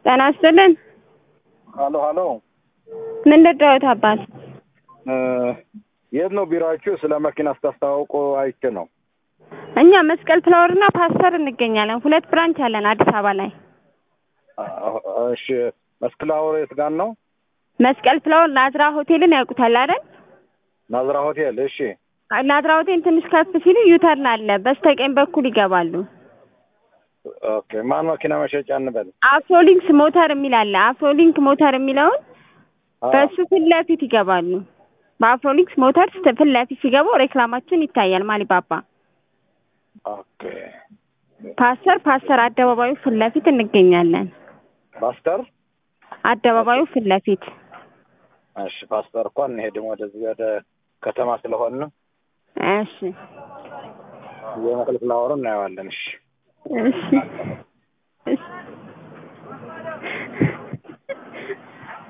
ጤና ይስጥልን። ሀሎ ሀሎ፣ ምን ልደውት አባት? የት ነው ቢሮአችሁ? ስለ መኪና ስታስተዋውቁ አይቼ ነው። እኛ መስቀል ፍላወር እና ፓስተር እንገኛለን። ሁለት ብራንች አለን አዲስ አበባ ላይ። እሺ፣ መስቀል ፍላወር የት ጋር ነው? መስቀል ፍላወር ናዝራ ሆቴልን ያውቁታል አይደል? ናዝራ ሆቴል። እሺ፣ ናዝራ ሆቴል ትንሽ ከፍ ሲሉ ዩተርን አለ፣ በስተቀኝ በኩል ይገባሉ። ኦኬ። ማን መኪና መሸጫ እንበል? አፍሮሊንክስ ሞተር የሚል አለ። አፍሮሊንክ ሞተር የሚለውን አዎ። በእሱ ፊት ለፊት ይገባሉ። በአፍሮሊንክስ ሞተር ፊት ለፊት ሲገቡ ሬክላማችን ይታያል። ማሊባባ ኦኬ። ፓስተር ፓስተር አደባባዩ ፊት ለፊት እንገኛለን። ፓስተር። አደባባዩ ፊት ለፊት እሺ፣ ፓስተር እኮ እንሄድም ወደዚህ ወደ ከተማ ስለሆነ እሺ የመስቀል ፍላወሩን እናየዋለን። እሺ እሺ